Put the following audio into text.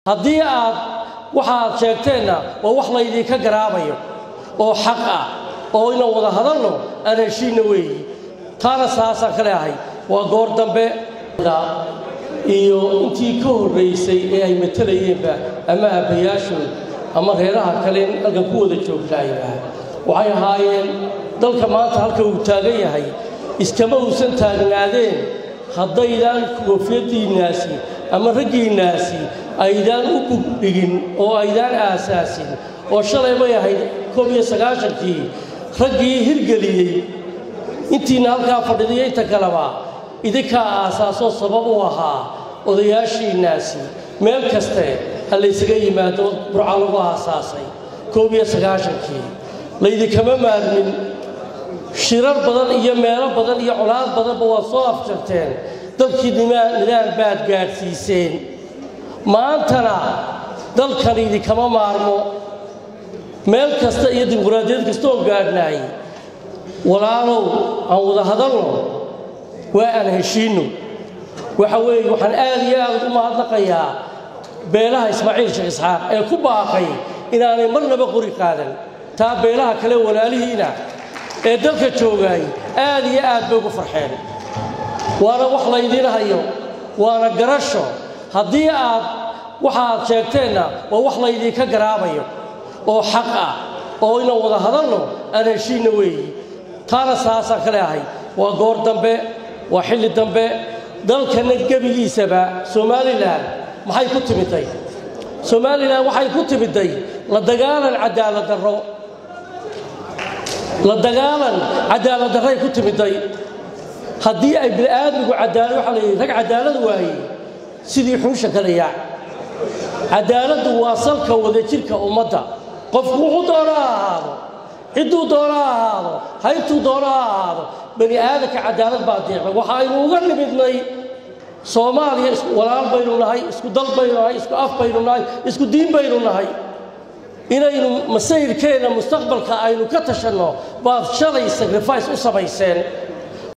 haddii aad waxa aad sheegteenna waa wax laydinka garaabayo oo xaq ah oo inaan wada hadalno aan heshiinna weeyi taana saasaan ka leeahay waa goor dambe iyo intii ka horraysay ee ay matalayeenba ama aabbayaashood ama reeraha kale halkan ku wada joogtaayba waxay ahaayeen dalka maanta halka uu taagan yahay iskama uusan taagnaadeen haddaydaan koofiyaddiinnaasi ama raggiinnaasi aydaan u bugdhigin oo aydaan aasaasin oo shalay bay ahayd koob iyo sagaashankii raggii hirgeliyey intiina halkaa fadhiday inta kaleba idinkaa aasaasoo sabab u ahaa odayaashiinnaasi meel kaste ha laysaga yimaado burca lagu aasaasay koob iyo sagaashankii laydinkama maarmin shirar badan iyo meelo badan iyo colaad badanba waad soo afjarteen dalkii nidaam baad gaadhsiiseen maantana dalkan idinkama maarmo meel kasta iyo dimuqraadiyad kastaoo gaadhnaay walaalow aan wada hadalno waa aan heshiinno waxa weeye waxaan aad iyo aad u mahadnaqayaa beelaha ismaaciil sheekh isxaaq ee ku baaqay inaanay marnaba qori qaadan taa beelaha kale walaalihiina ee dalka joogaay aad iyo aad bay ugu farxeen waana wax laydiin hayo waana garasho haddii aad waxa aad sheegteenna waa wax laydinka garaabayo oo xaq ah oo inaan wada hadalno aan heshiinna weeyi taana saasaan ka leeahay waa goor dambe waa xilli dambe dalkana gebigiisaba somalilan maxay ku timiday somalilan waxay ku timiday la dagaalan cadaalad darro la dagaalan cadaalad darray ku timiday haddii ay bini'aadmigu cadaalad waxaa layidhi rag cadaalad waayey sidii xuusha kale yaac cadaaladdu waa salka wadajirka ummadda qofku wuxuu doona ha ahaado cidduu doona ha ahaado haybtuu doona ha ahaado bani aadanka cadaalad baa deeqay waxa aynu uga nimidnay soomaaliya walaal baynu nahay isku dal baynu nahay isku af baynu nahay isku diin baynu nahay inaynu masayrkeenna mustaqbalka aynu ka tashanno baad shalay sacrifice u samayseen